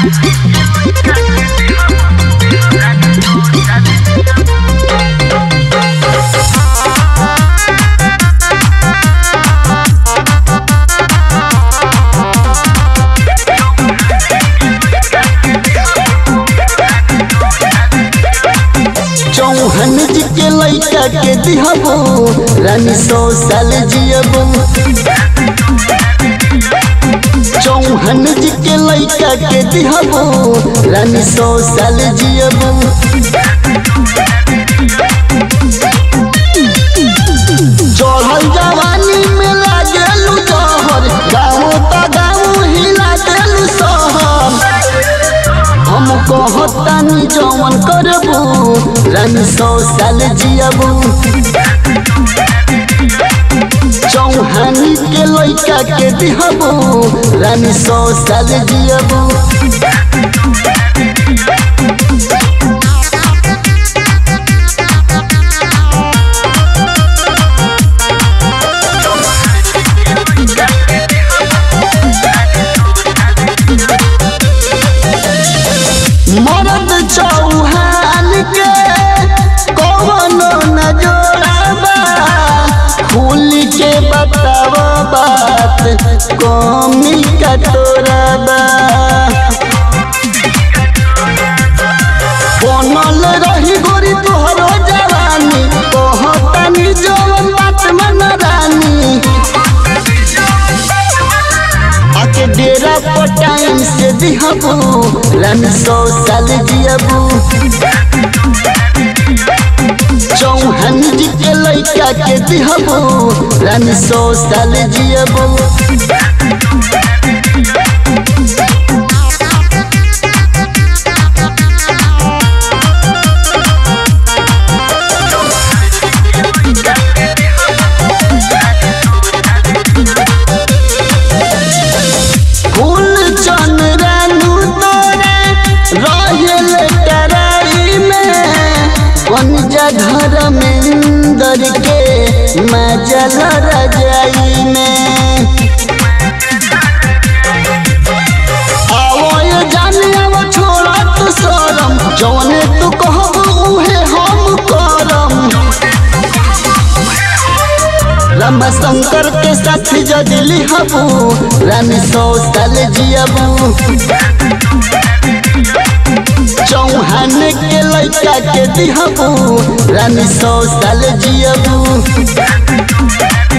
चौहन जी के लैका के दिहबो रानी सौ साल जियबो चौहन जी के लैका के दिहबो रानी सौ साल जियबो चढ़ल जवानी में लागेलू जहर गाँव त गाँव हिला देलू शहर हम कहतानी जवन करबू रानी सौ साल जियबू चौहानी के लैका के दिहबू रानी सौ साल जियबू मरद चौहान के कौनो न जोड़ाबा खुल के बताव बात कमी का तोराबा बनल रही गोरी तोहरो जवानी कहतानी जवन बात मन रानी आके डेरा पर टाइम से दिहबू रानी सौ साल जियबू चौहान जी के लैका के दिहबू रानी सौ साल जियबू फूल चन रानू तोरे रहेल टराई में पंजा घर में दर के मजल रजाई में आवो ये जाने आवो छोड़ा तू शरम जौने तू कहब उहे हम करम रमा शंकर के साथ जदि लिहबू रानी सौ साल जियबू चौहान के लैका के दिहबू रानी सौ साल जियबू